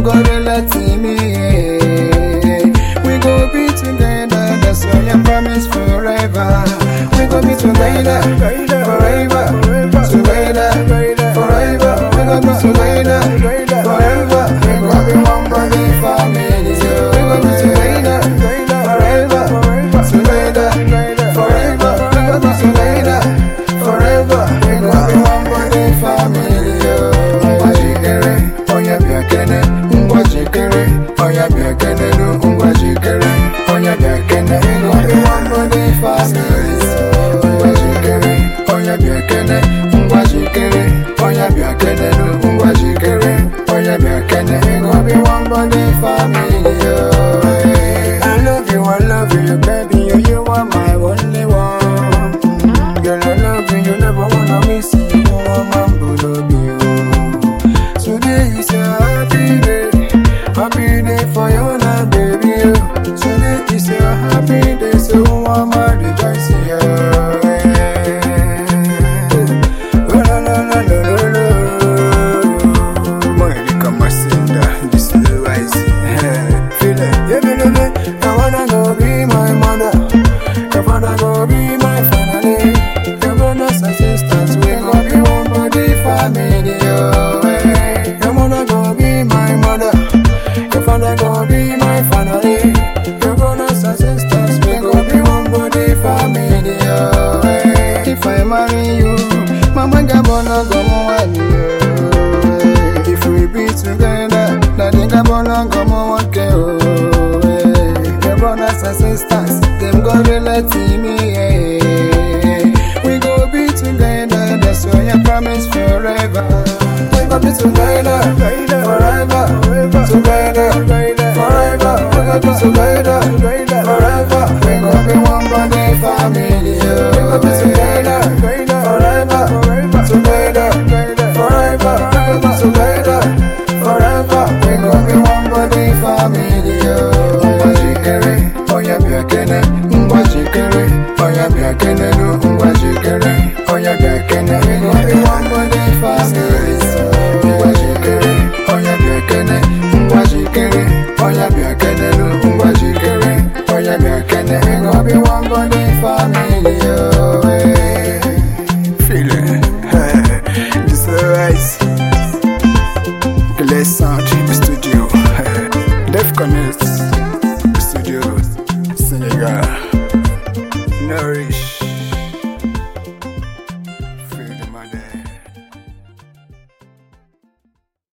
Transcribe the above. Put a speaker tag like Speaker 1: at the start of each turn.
Speaker 1: go relate me. We go be together, that's why I promise forever. We go be together, forever, together, forever. We go be together, forever. We go be one body family. We go be together, forever, together, forever. We go be together, forever. We go be one body family. Ngwa jikere, onye bịa kene. Ngwa jikere, onye bịa kene. Ngwa jikere, onye bịa kene. We go be one body family. Ngwa jikere, onye bịa kene. Ngwa jikere, onye bịa kene. Ngwa jikere, onye bịa kene. We go be one body family. I love you, I love you, baby. You, you are my only one. Girl, I love you, you never wanna miss you. You are my bullet, Today is a happy day, happy day for you now, baby. oh. Today is a happy day, so I'm a rejoice, yeah. Oh, la, la, la, la, la, la. Monica Masinda, this is wise. Feel it, yeah, feel it. I wanna go be my mother. I wanna go be my family. Your brothers and sisters, we go be one body family. Oh, eh. I wanna go be my mother. Your father go be my family. Your brothers and sisters, we go be one body family. Oh, eh. If I marry you, mama gabona go one If we be together, daddy gabona go one oh. eh. Your brothers and sisters, them go relate to me. eh. We go be together, that's why I promise forever. We go be together, forever, together, forever. We go be together, forever. We go be one body family. oh. We go be together.